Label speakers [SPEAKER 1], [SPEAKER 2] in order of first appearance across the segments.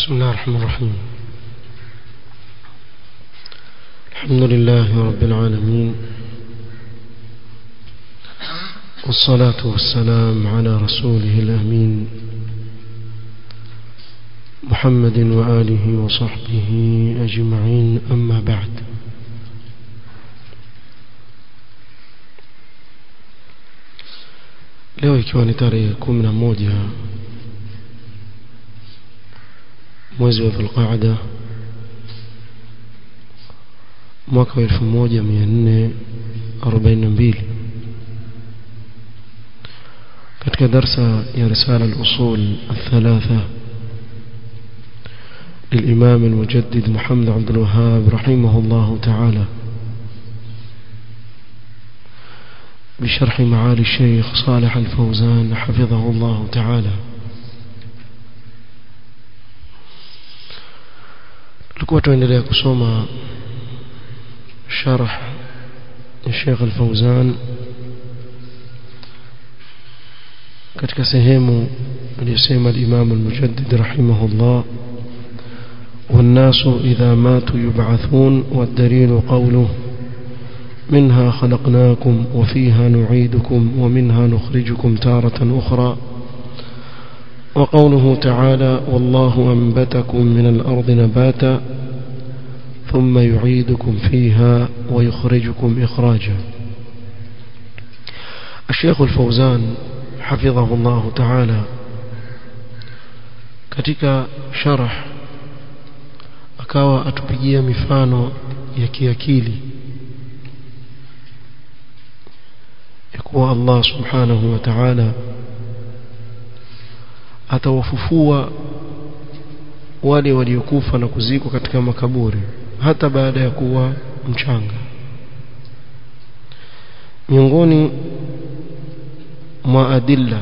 [SPEAKER 1] بسم الله الرحمن الرحيم الحمد لله رب العالمين والصلاة والسلام على رسوله الأمين محمد وآله وصحبه أجمعين أما بعد leo ikiwa ni tarehe kumi na moja mwezi wa dhulqaada mwaka wa elfu moja mia nne arobaini na mbili katika darsa ya risala al-usul الثلاثة للإمام المجدد محمد عبد الوهاب رحمه الله تعالى بشرح معالي الشيخ صالح الفوزان حفظه الله تعالى tulikuwa tuendelea kusoma sharh ya Sheikh Al-Fauzan katika sehemu aliyosema al-Imam al-Mujaddid rahimahullah والناس إذا ماتوا يبعثون والدليل قوله منها خلقناكم وفيها نعيدكم ومنها نخرجكم تارة أخرى وقوله تعالى والله أنبتكم من الأرض نباتا ثم يعيدكم فيها ويخرجكم إخراجا الشيخ الفوزان حفظه الله تعالى katika sharh akawa atupigia mifano ya kiakili ya kuwa Allah subhanahu wa ta'ala atawafufua wale waliokufa na kuzikwa katika makaburi hata baada ya kuwa mchanga miongoni mwa adilla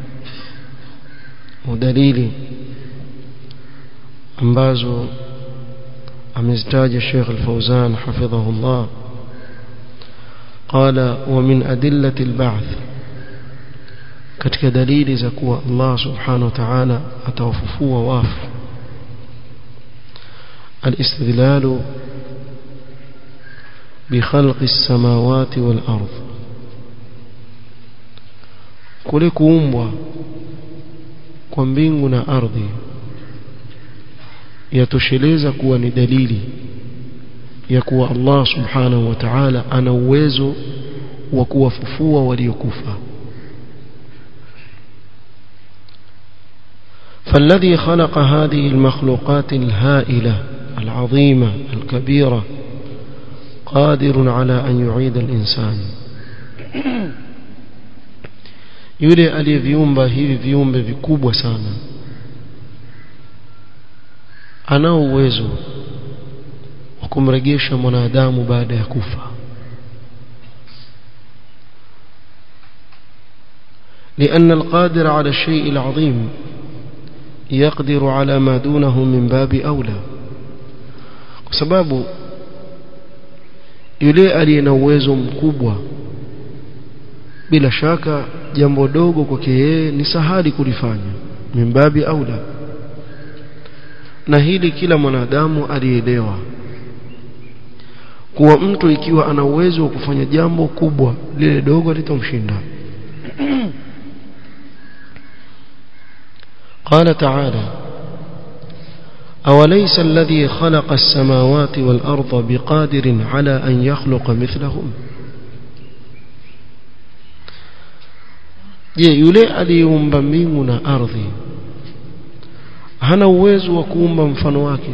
[SPEAKER 1] udalili ambazo amezitaja Sheikh Al-Fauzan hafidhahullah قال ومن أدلة البعث katika dalili za kuwa Allah subhanahu wa ta'ala atawafufua wafu الاستدلال بخلق السماوات والأرض kule kuumbwa kwa mbingu na ardhi yatosheleza kuwa ni dalili ya kuwa Allah subhanahu wa ta'ala ana uwezo wa kuwafufua waliokufa فالذي خلق هذه المخلوقات الهائلة العظيمة الكبيرة قادر على أن يعيد الإنسان yule aliyeviumba hivi viumbe vikubwa sana anao uwezo wa kumrejesha mwanadamu baada ya kufa لأن القادر على الشيء العظيم يقدر على ما دونه من باب أولى sababu yule aliye na uwezo mkubwa bila shaka jambo dogo kwake yeye ni sahali kulifanya mimbabi aula na hili kila mwanadamu alielewa kuwa mtu ikiwa ana uwezo wa kufanya jambo kubwa lile dogo litamshinda قال تعالى أوليس الذي خلق السماوات والأرض بقادر على أن يخلق مثلهم je yule aliyeumba mbingu na ardhi hana uwezo wa kuumba mfano wake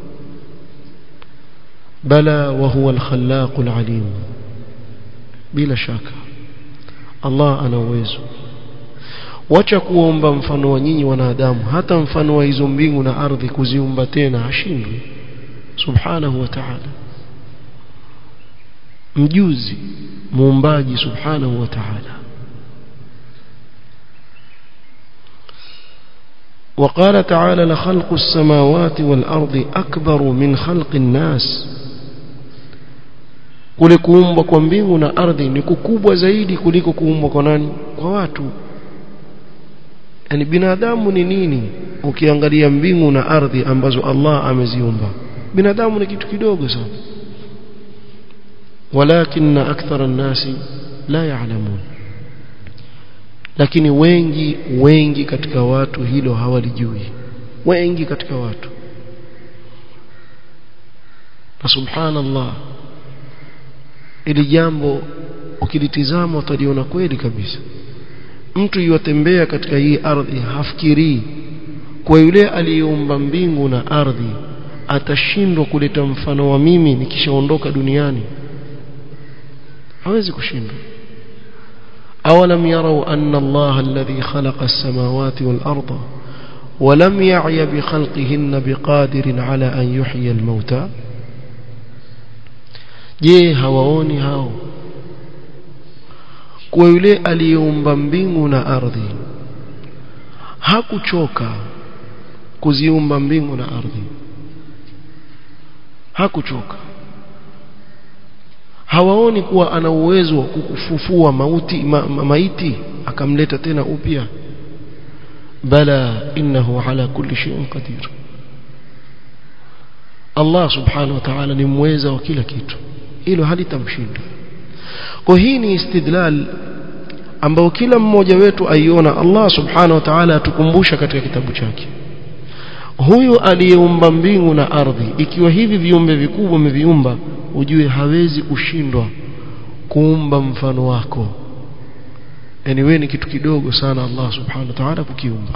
[SPEAKER 1] bala wa huwa al-khallaqul alim bila shaka Allah ana uwezo wacha kuomba mfano wa nyinyi wanadamu hata mfano wa hizo mbingu na ardhi kuziumba tena hashindwi subhanahu wa ta'ala mjuzi muumbaji subhanahu wa ta'ala وقال تعالى لخلق السماوات والأرض أكبر من خلق الناس kule kuumbwa kwa mbingu na ardhi ni kukubwa zaidi kuliko kuumbwa kwa nani kwa watu yani binadamu ni nini ukiangalia mbingu na ardhi ambazo Allah ameziumba binadamu ni kitu kidogo sana walakin akthara an-nasi la ya'lamun lakini wengi wengi katika watu hilo hawalijui wengi katika watu na subhanallah ili jambo ukilitizama utaliona kweli kabisa mtu yotembea katika hii ardhi hafikirii kwa yule aliyeumba mbingu na ardhi atashindwa kuleta mfano wa mimi nikishaondoka duniani hawezi kushindwa awalam yarau anna Allah alladhi khalaqa as-samawati wal arda ولم يعي بخلقهن بقادر على أن يحيي الموتى je hawaoni hao kwa yule aliyeumba mbingu na ardhi hakuchoka kuziumba mbingu na ardhi hakuchoka hawaoni kuwa ana uwezo wa kukufufua mauti ma, ma, maiti akamleta tena upya bala innahu ala kulli shay'in qadir Allah subhanahu wa ta'ala ni mweza wa kila kitu hilo halitamshinda kwa hii ni istidlal ambao kila mmoja wetu aiona Allah subhanahu wa ta'ala atukumbusha katika kitabu chake huyu aliyeumba mbingu na ardhi ikiwa hivi viumbe vikubwa ameviumba ujue hawezi kushindwa kuumba mfano wako yani wewe ni kitu kidogo sana Allah subhanahu wa ta'ala kukiumba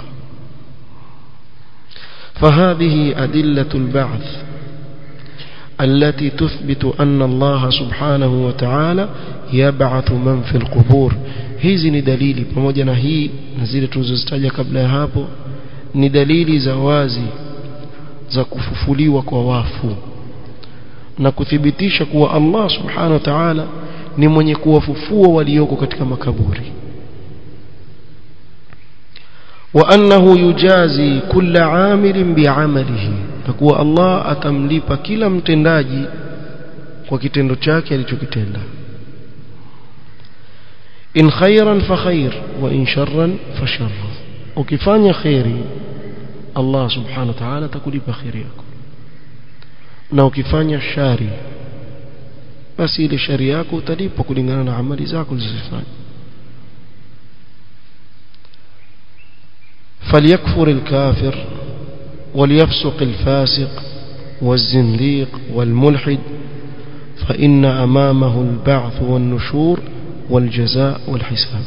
[SPEAKER 1] فهذه أدلة البعث التي تثبت أن الله سبحانه وتعالى يبعث من في القبور hizi ni dalili pamoja na hii na zile tulizozitaja kabla ya hapo ni dalili za wazi za kufufuliwa kwa wafu na kuthibitisha kuwa Allah subhanahu wa ta'ala ni mwenye kuwafufua walioko katika makaburi wa annahu yujazi kulla amilin bi'amalihi na kuwa Allah atamlipa kila mtendaji kwa kitendo chake alichokitenda in khairan fa khair wa in sharran fa sharr ukifanya khairi Allah subhanahu wa ta'ala atakulipa khairi yako na ukifanya shari basi ile shari yako utalipwa kulingana na amali zako ulizofanya فليكفر الكافر وليفسق الفاسق والزنديق والملحد فإن أمامه البعث والنشور والجزاء والحساب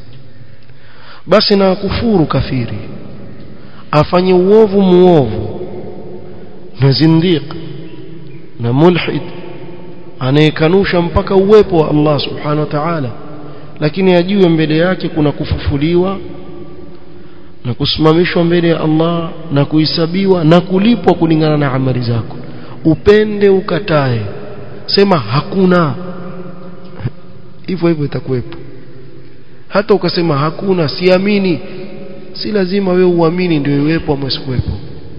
[SPEAKER 1] بس نكفور كفيري afanye uovu muovu na zindiq na mulhid anayekanusha mpaka uwepo wa Allah subhanahu wa ta'ala lakini ajue mbele yake kuna kufufuliwa na kusimamishwa mbele ya Allah na kuhesabiwa na kulipwa kulingana na amali zako upende ukatae sema hakuna hivyo hivyo itakuwepo hata ukasema hakuna siamini si lazima wewe uamini ndio iwepo ama isikuwepo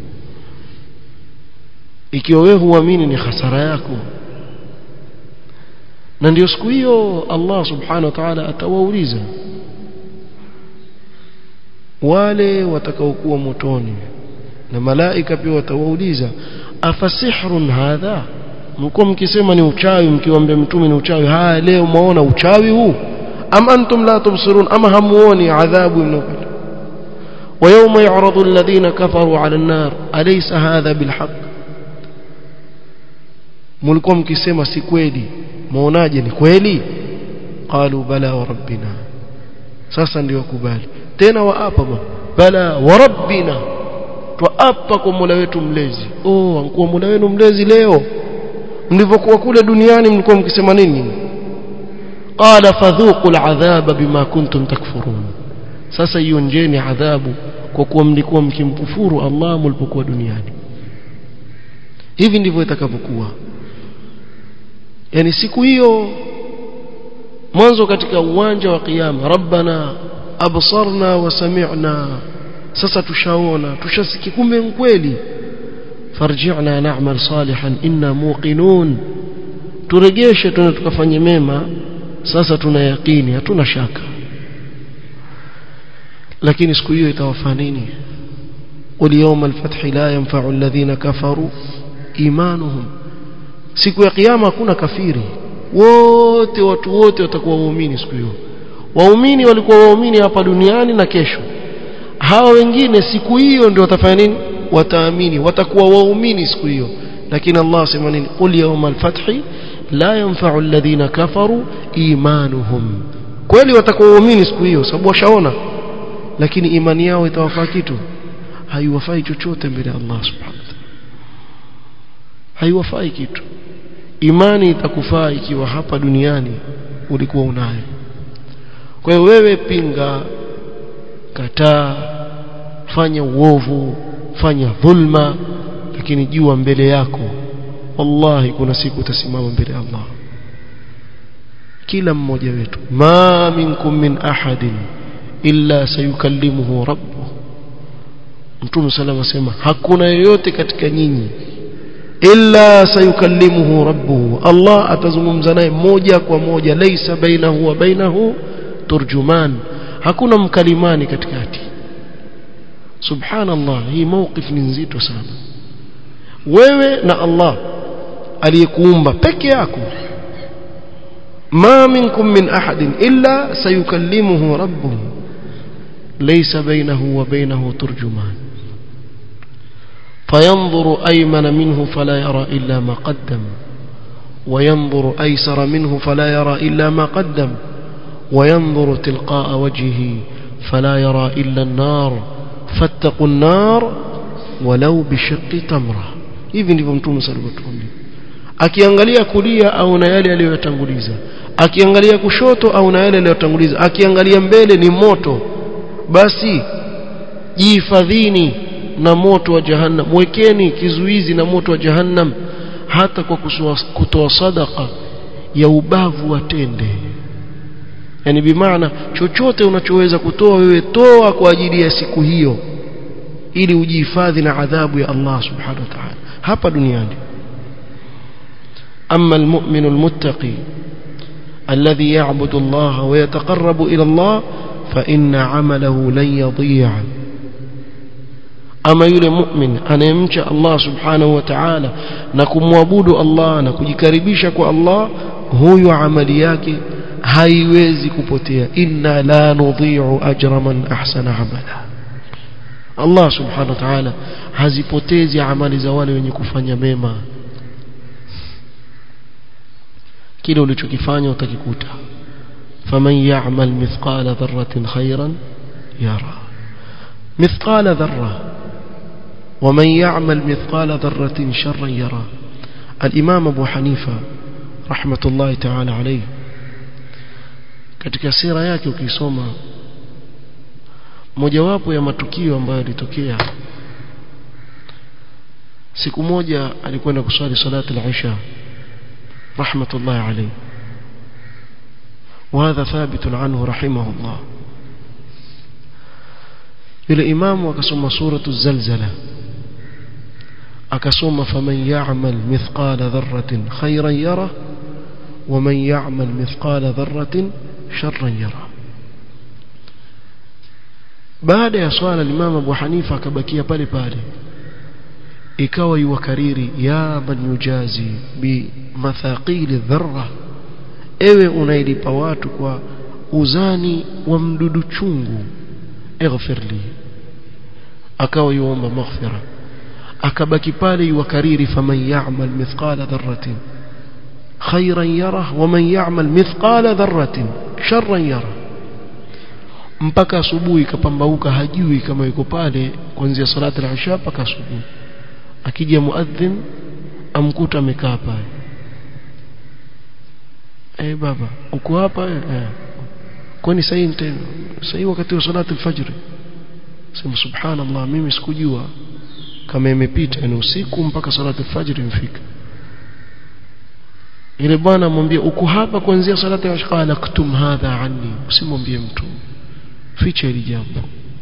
[SPEAKER 1] ikiwa wewe huamini ni hasara yako na ndio siku hiyo Allah subhanahu wa ta'ala atawauliza wale watakaokuwa motoni na malaika pia watawauliza afasihrun hadha mko mkisema ni uchawi mkiwaambia mtume ni uchawi haya leo muona uchawi huu am antum la tubsirun ama hamuoni adhabu mnaopata ويوم يعرض الذين كفروا على النار أليس هذا بالحق mlikuwa mkisema si kweli muonaje ni kweli qalu bala wa rabbina sasa ndio kubali tena waapa bala wa rabbina twaapa kwa Mola wetu mlezi oh ankuwa Mola wenu mlezi leo mlivyokuwa kule duniani mlikuwa mkisema nini qala fadhuqu al'adhaba bima kuntum takfurun sasa ionjeni adhabu kwa kuwa mlikuwa mkimkufuru Allah mlipokuwa duniani hivi ndivyo itakavyokuwa yani siku hiyo mwanzo katika uwanja wa kiyama rabbana absarna wa sami'na sasa tushaona tushasikia kumbe kweli farji'na na'mal salihan inna muqinun turegeshe tuna tukafanye mema sasa tuna yakini hatuna shaka lakini siku hiyo itawafaa nini qul yawma al-fathi la yanfa'u alladhina kafaru imanuhum siku ya kiyama hakuna kafiri wote watu wote watakuwa waumini siku hiyo waumini walikuwa waumini hapa duniani na kesho hawa wengine siku hiyo ndio watafanya nini wataamini watakuwa waumini siku hiyo lakini Allah sema nini qul yawma al-fathi la yanfa'u alladhina kafaru imanuhum kweli watakuwa waumini siku hiyo sababu washaona lakini imani yao itawafaa kitu haiwafai chochote mbele ya Allah subhanahu wa ta'ala haiwafai kitu imani itakufaa ikiwa hapa duniani ulikuwa unayo kwa hiyo wewe pinga kataa fanya uovu fanya dhulma lakini jua mbele yako wallahi kuna siku utasimama mbele ya Allah kila mmoja wetu ma minkum min ahadin illa sayukallimuhu rabbuh Mtume sallallahu asema hakuna yoyote katika nyinyi illa sayukallimuhu rabbuhu Allah atazungumza naye moja kwa moja laisa bainahu wa bainahu turjuman hakuna mkalimani katikati subhanallah hii mawqif ni nzito sana wewe na Allah aliyekuumba peke yako ma minkum min ahadin illa sayukallimuhu rabbuhu laysa bainahu wa bainahu turjuman فينظر أيمن منه فلا يرى إلا ما قدم وينظر أيسر منه فلا يرى إلا ما قدم وينظر تلقاء وجهه فلا يرى إلا النار فاتقوا النار ولو بشق تمرة hivi ndivyo mtume sallallahu alaihi wasallam akiangalia kulia au na yale aliyotanguliza akiangalia kushoto au na yale aliyotanguliza akiangalia mbele ni moto basi jihifadhini na moto wa jahannam wekeni kizuizi na moto wa jahannam hata kwa kutoa sadaka ya ubavu wa tende yani bimaana chochote unachoweza kutoa wewe toa kwa ajili ya siku hiyo ili ujihifadhi na adhabu ya Allah subhanahu wa ta'ala hapa duniani أما المؤمن المتقي الذي يعبد الله ويتقرب إلى الله فإن عمله لن يضيع ama yule mu'min anayemcha Allah subhanahu wa ta'ala na kumwabudu Allah na kujikaribisha kwa Allah huyu amali yake haiwezi kupotea inna la nudhi'u ajra man ahsana amala Allah subhanahu wa ta'ala hazipotezi amali za wale wenye kufanya mema kile ulichokifanya utakikuta faman ya'mal mithqala dharratin khairan yara mithqala dharra ومن يعمل مثقال ذرة شرا يرى الإمام أبو حنيفة رحمة الله تعالى عليه katika sira yake ukisoma mojawapo ya matukio ambayo yalitokea siku moja alikwenda kuswali salati al-isha rahmatullahi alayhi وهذا ثابت عنه رحمه الله yule imamu akasoma suratu zalzala akasoma faman ya'mal mithqala dharratin khayran yara waman ya'mal mithqala dharratin sharran yara baada ya swala limama Abu Hanifa akabakia pale pale ikawa yuwakariri ya man yujazi bi mathaqili dharra ewe unailipa watu kwa uzani wa mdudu chungu اغفر لي akawa yuomba maghfira akabaki pale yukariri faman ya'mal mithqala dharratin khayran yara waman ya'mal mithqala dharratin sharran yara mpaka asubuhi kapambauka hajui kama yuko pale kuanzia salati al-isha mpaka asubuhi akija muadhin amkuta amekaa pale eh baba uko hapa eh kwani sasa tena sasa wakati wa salati al-fajr sema subhanallah mimi sikujua kama imepita ni usiku mpaka salati al-fajr imefika ile bwana amwambia uko hapa kuanzia salati ya qala ktum hadha anni usimwambie mtu ficha hili jambo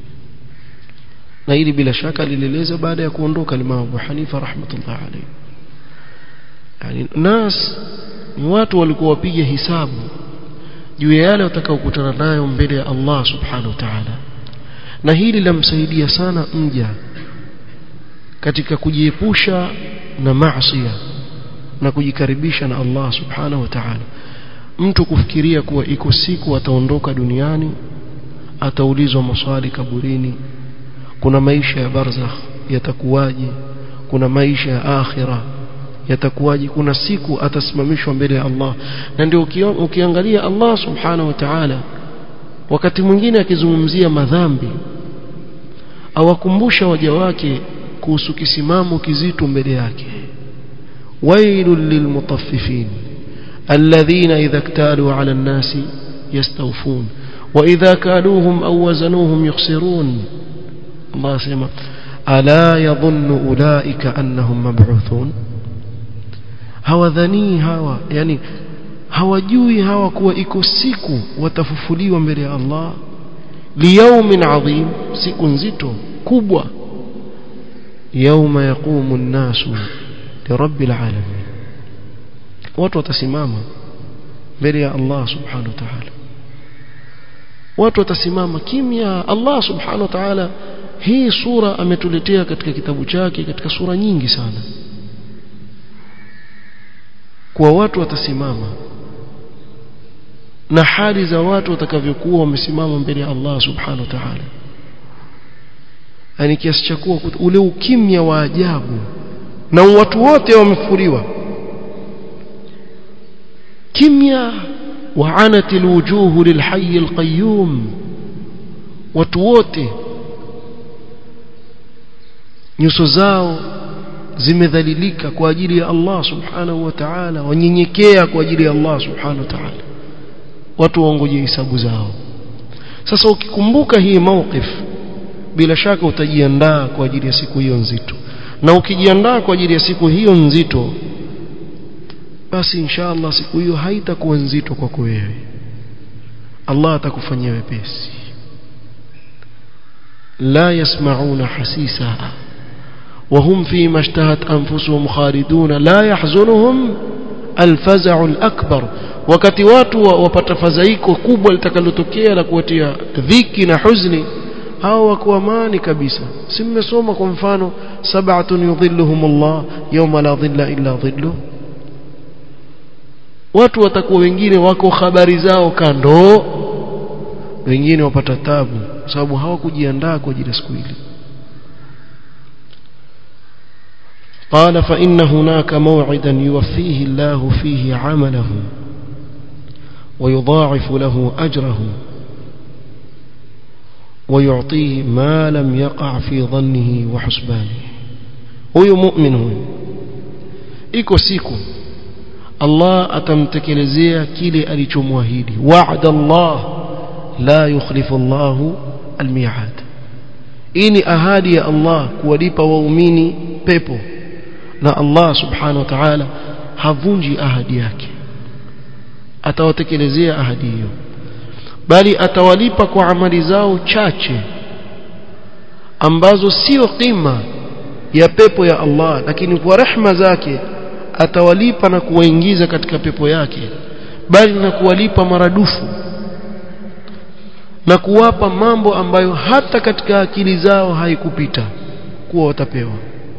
[SPEAKER 1] na hili bila shaka lilieleza baada ya kuondoka Imam Abu Hanifa rahmatullah alayhi yani nas ni watu walikuwa wapiga hisabu juu ya yale watakaokutana nayo mbele ya Allah subhanahu wa ta'ala na hili lamsaidia sana mja katika kujiepusha na maasi na kujikaribisha na Allah subhanahu wa ta'ala mtu kufikiria kuwa iko siku ataondoka duniani ataulizwa maswali kaburini kuna maisha ya barzakh yatakuwaje kuna maisha ya akhira yatakuwaje kuna siku atasimamishwa mbele ya Allah na ndio ukiangalia Allah subhanahu wa ta'ala wakati mwingine akizungumzia madhambi awakumbusha waja wake kuhusu kisimamo kizito mbele yake wailul lilmutaffifin alladhina idha iktalu ala an-nasi yastawfun wa idha kaluhum aw wazanuhum yukhsirun Allah sema ala yadhunnu ulaika annahum mab'uthun hawadhani hawa yani hawajui hawa kuwa iko siku watafufuliwa mbele ya Allah liyaumin adhim siku nzito kubwa yauma yaqumu an-nasu lirabbil alamin watu watasimama mbele ya Allah subhanahu wa ta'ala watu watasimama kimya Allah subhanahu wa ta'ala hii sura ametuletea katika kitabu chake katika sura nyingi sana kwa watu watasimama na hali za watu watakavyokuwa wamesimama mbele ya Allah subhanahu wa ta'ala yani kiasi cha kuwa ule ukimya wa ajabu na watu wote wamefuliwa kimya وعنت الوجوه للحي القيوم watu wote nyuso zao zimedhalilika kwa ajili ya Allah subhanahu wa ta'ala wanyenyekea kwa ajili ya Allah subhanahu wa ta'ala watu waongoje hisabu zao sasa ukikumbuka hii mawqif bila shaka utajiandaa kwa ajili ya siku hiyo nzito na ukijiandaa kwa ajili ya siku hiyo nzito basi inshallah siku hiyo haitakuwa nzito kwako wewe Allah atakufanyia wepesi la yasmauna hasisa وهم فيما اشتهت أنفسهم خالدون لا يحزنهم الفزع الأكبر wakati watu wapata fadhaiko kubwa litakalotokea la kuwatia dhiki na huzuni hao wako amani kabisa si mmesoma kwa mfano sab'atun yudhilluhum Allah yawma la dhilla illa dhilluh watu watakuwa wengine wako habari zao kando wengine wapata tabu sababu hawakujiandaa kwa ajili ya siku ile قال فإن هناك موعدا يوفيه الله فيه عمله ويضاعف له أجره ويعطيه ما لم يقع في ظنه وحسبانه huyu mu'min huyu iko siku Allah atamtekelezea kile alichomwahidi wa'ada Allah la yukhlifu Allah almi'ad hii ni ahadi ya Allah kuwalipa waumini pepo na Allah subhanahu wa ta'ala havunji ahadi yake atawatekelezea ahadi hiyo bali atawalipa kwa amali zao chache ambazo sio qima ya pepo ya Allah lakini kwa rehma zake atawalipa na kuwaingiza katika pepo yake bali na kuwalipa maradufu na kuwapa mambo ambayo hata katika akili zao haikupita kuwa watapewa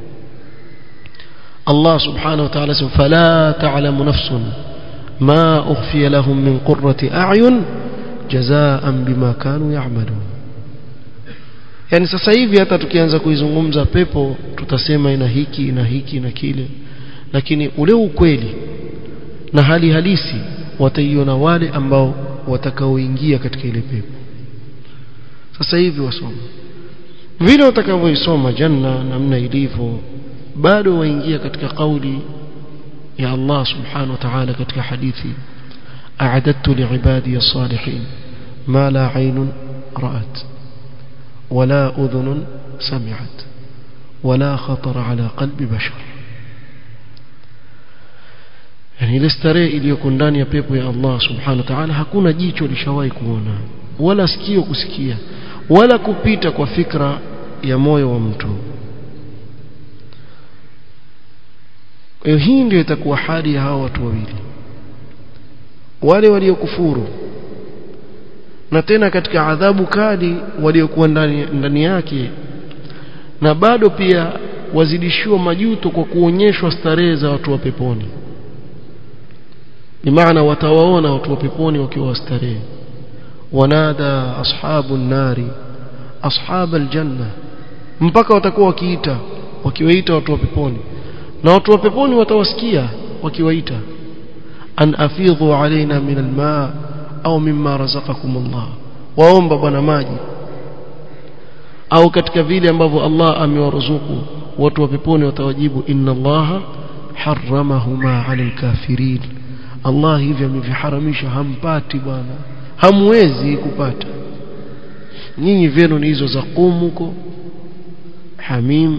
[SPEAKER 1] Allah subhanahu wa ta'ala sema fala ta'lamu nafsun ma ukhfiya lahum min qurrati a'yun jazaan bima kanu ya'malun yani sasa hivi hata tukianza kuizungumza pepo tutasema ina hiki ina hiki na kile lakini ule ukweli na hali halisi wataiona wale ambao watakaoingia katika ile pepo sasa hivi wasoma vile utakavyoisoma janna namna ilivyo bado waingia katika kauli ya Allah subhanahu wa ta'ala katika hadithi a'adattu li'ibadi as-salihin ma la 'aynun ra'at wala udhunun sami'at wala khatara ala qalbi bashar yani ile starehe iliyoko ndani ya pepo ya Allah subhanahu wa ta'ala hakuna jicho lishawahi kuona wala sikio kusikia wala kupita kwa fikra ya moyo wa mtu hiyo hii ndio itakuwa hali ya hawa watu wawili wale waliokufuru na tena katika adhabu kali waliokuwa ndani, ndani yake na bado pia wazidishiwa majuto kwa kuonyeshwa starehe za watu wa peponi bimaana watawaona watu wa peponi wakiwa wastarehe wanada ashabu nari ashab aljanna mpaka watakuwa wakiita wakiwaita watu wa peponi na watu wa peponi watawasikia wakiwaita an afidhu alaina min alma au mimma razaqakum Allah waomba bwana maji au katika vile ambavyo Allah amewaruzuku watu wa peponi watawajibu inna Allah harramahuma ala alkafirin Allah hivi ameviharamisha hampati bwana hamwezi kupata nyinyi vyenu ni hizo za qumuko hamim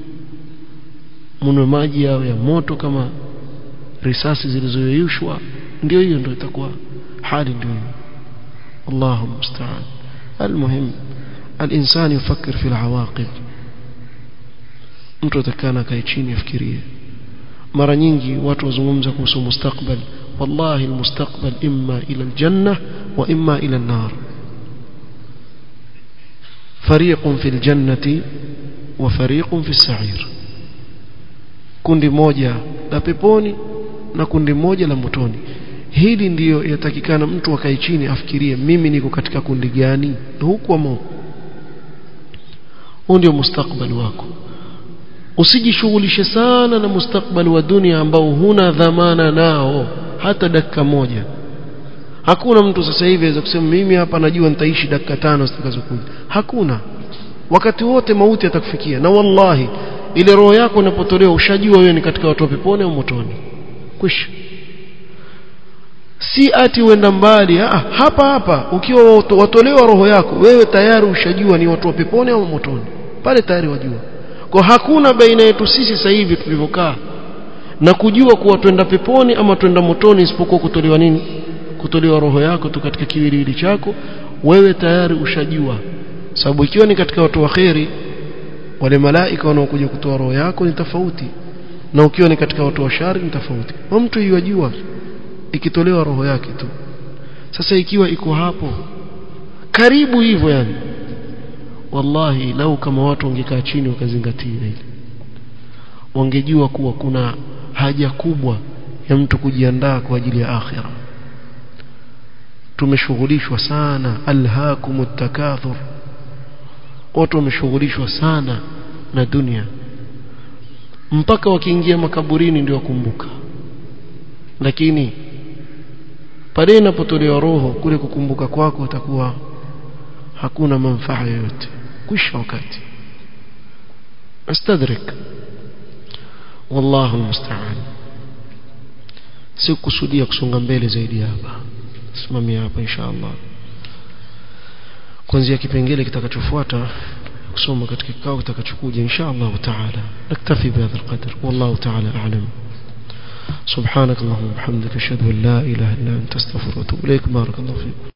[SPEAKER 1] mno maji yao ya moto kama risasi zilizoyeyushwa ndio hiyo ndio itakuwa hali ndio hiyo Allahu musta'an المهم الانسان يفكر في العواقب mtu atakana kae chini afikirie mara nyingi watu wazungumza kuhusu mustakbal wallahi almustaqbal imma ila aljanna wa imma ila an-nar fariqun fil jannati wa fariqun fis sa'ir kundi moja la peponi na kundi moja la motoni hili ndiyo yatakikana mtu akae chini afikirie mimi niko katika kundi gani huku ama huu ndio mustakbali wako usijishughulishe sana na mustakbali wa dunia ambao huna dhamana nao hata dakika moja hakuna mtu sasa hivi aweza kusema mimi hapa najua nitaishi dakika tano zitakazokuja hakuna wakati wote mauti atakufikia na wallahi ile roho yako inapotolewa ushajua wewe ni katika watu wa peponi au motoni kwisha si ati uenda mbali ah, hapa hapa ukiwa watolewa roho yako wewe tayari ushajua ni watu wa peponi au motoni pale tayari wajua kwa hakuna baina yetu sisi sasa hivi tulivyokaa na kujua kuwa twenda peponi ama twenda motoni isipokuwa kutolewa nini kutolewa roho yako tu katika kiwiliwili chako wewe tayari ushajua sababu ikiwa ni katika watu wa kheri wale malaika wanaokuja kutoa roho yako ni tofauti na ukiwa ni katika watu wa shari ni tofauti na mtu yajua ikitolewa roho yake tu sasa ikiwa iko hapo karibu hivyo yani wallahi lau kama watu wangekaa chini wakazingatia hili wangejua kuwa kuna haja kubwa ya mtu kujiandaa kwa ajili ya akhira tumeshughulishwa sana alhaakumut takathur watu wameshughulishwa sana na dunia mpaka wakiingia makaburini ndio wakumbuka lakini pale inapotolewa roho kule kukumbuka kwako utakuwa hakuna manufaa yoyote kwisha wakati astadrik wallahu almusta'an sikusudia kusonga mbele zaidi hapa simamia hapa inshallah kuanzia kipengele kitakachofuata kusoma katika kikao kitakachokuja inshallah taala naktafi bihadha alqadr wallahu taala a'lam سبحانك اللهم وبحمدك اشهد ان لا اله الا انت استغفرك واتوب اليك بارك الله فيكم